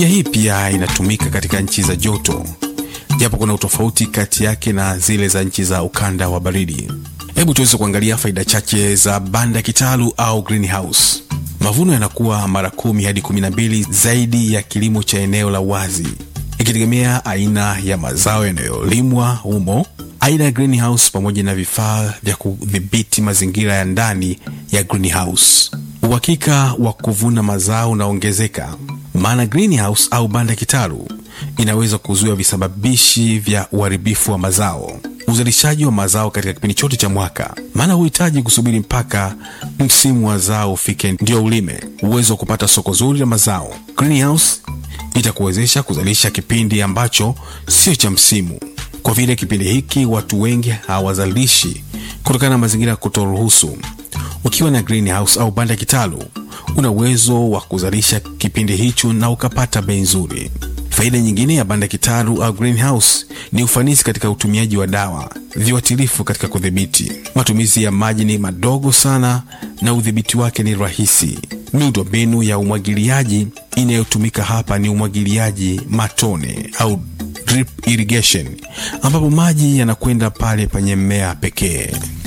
Ya hii pia inatumika katika nchi za joto, japo kuna utofauti kati yake na zile za nchi za ukanda wa baridi. Hebu tuweze kuangalia faida chache za banda kitalu au greenhouse. Mavuno yanakuwa mara kumi hadi kumi na mbili zaidi ya kilimo cha eneo la wazi, ikitegemea aina ya mazao yanayolimwa humo, aina ya greenhouse, pamoja na vifaa vya kudhibiti mazingira ya ndani ya greenhouse. Uhakika wa kuvuna mazao unaongezeka, maana greenhouse au banda kitalu inaweza kuzuia visababishi vya uharibifu wa mazao uzalishaji wa mazao katika kipindi chote cha mwaka, maana huhitaji kusubiri mpaka msimu wa zao ufike ndio ulime. Uwezo wa kupata soko zuri la mazao, greenhouse itakuwezesha kuzalisha kipindi ambacho sio cha msimu, kwa vile kipindi hiki watu wengi hawazalishi kutokana na mazingira ya kutoruhusu. Ukiwa na greenhouse au banda kitalu, una uwezo wa kuzalisha kipindi hicho na ukapata bei nzuri. Faida nyingine ya banda kitalu au greenhouse ni ufanisi katika utumiaji wa dawa, viuatilifu katika kudhibiti. Matumizi ya maji ni madogo sana na udhibiti wake ni rahisi. Miundombinu ya umwagiliaji inayotumika hapa ni umwagiliaji matone au drip irrigation, ambapo maji yanakwenda pale penye mmea pekee.